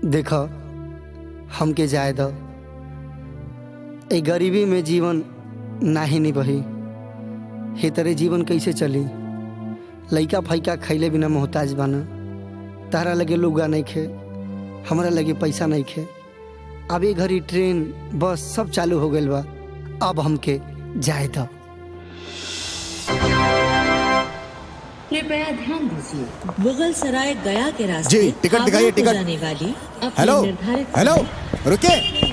देख हमके जाए द ए गरीबी में जीवन नाही निभही हे तरे जीवन कैसे चली लइका फैका खैले बिना मोहताज बाना तारा लगे लुगा नहीं खे हमरा लगे पैसा नहीं खे अब ये घड़ी ट्रेन बस सब चालू हो गइल बा अब हमके जाए द कृपया ध्यान दीजिए मुगल सराय गया के रास्ते जी, टिकट दिखाइए, आगरा को टिकट। जाने वाली अपनी हेलो निर्धारित हेलो समय- रुकिए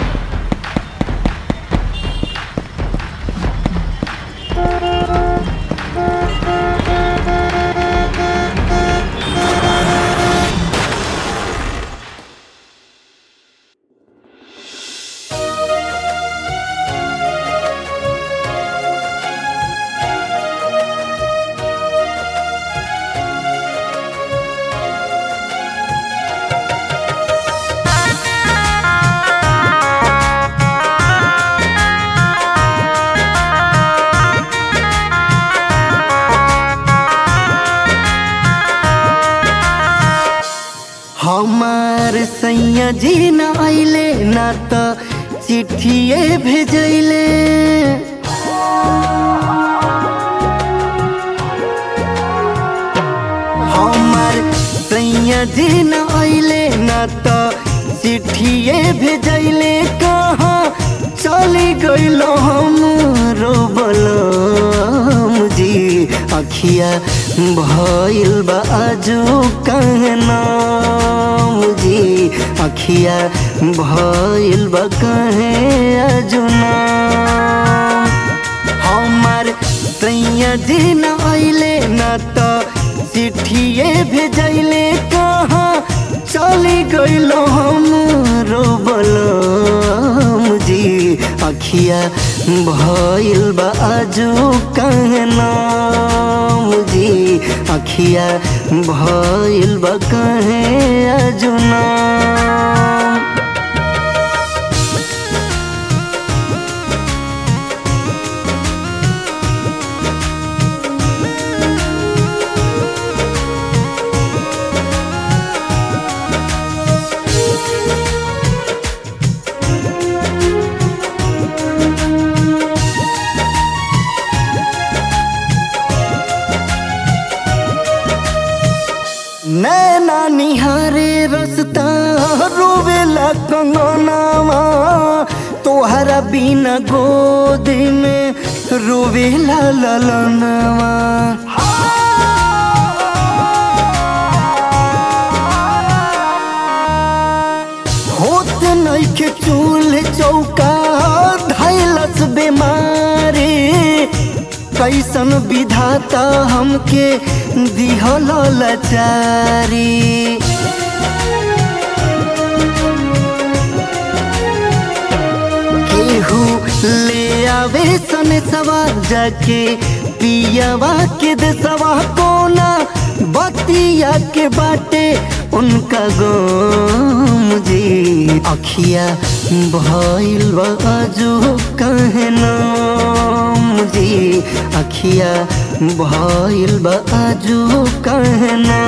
हमार सैया जी न आइले ना त चिट्ठिए भेजैले हमार सैया जी न आइले ना त चिट्ठिए भेजैले कहाँ चली गइलो हम रोबलम जी अखिया भइल बा आजू कहना जी अखिया भइल बा कहे आजू ना हमार सैया दिन आइले न त चिट्ठिए भेजैले कहाँ चली गइलो हम रोबलम जी अखिया भइल बा आजू कहना जी अखिया भइल बा कहे आजू ना नैना निहारे रस्ता रोवेला कंगनावा तोहरा बिना गोद में रोवेला ललनवा होत नइखे चूल चौका धैलस बेमारी कैसन विधाता हमके दिहल लाचारी केहू ले आवे सन सवा जाके पियावा के देसवा कोना बतिया के बाटे उनका गम जी अखिया भइल बाजू कहना जी अखिया भइल बाजू कहना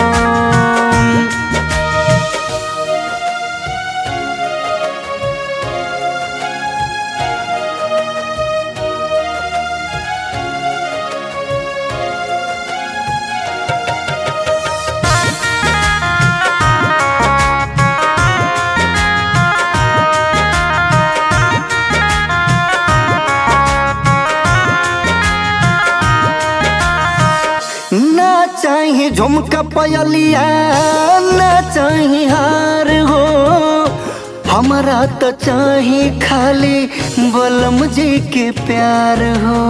ना चाहे झुमका पयलिया ना चाहे हार हो हमारा तो चाहे खाली बलम जी के प्यार हो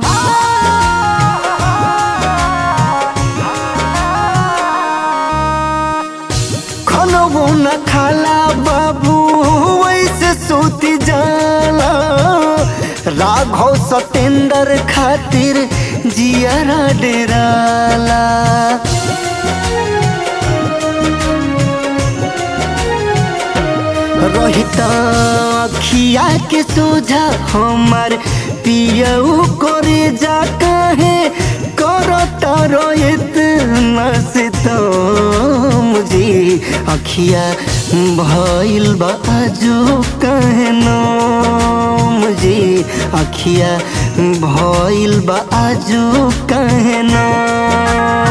खनबो न खाला बाबू वैसे सोती जाला राघव सतेंद्र खातिर जियारा डेराला रोहिता अखिया के सोझा हमार पियऊ करे जा कहे करो तारो इतना से तो मुझे अखिया भइल बा आजो कहे नाम जी अखिया भइल बा आजो कहे नाम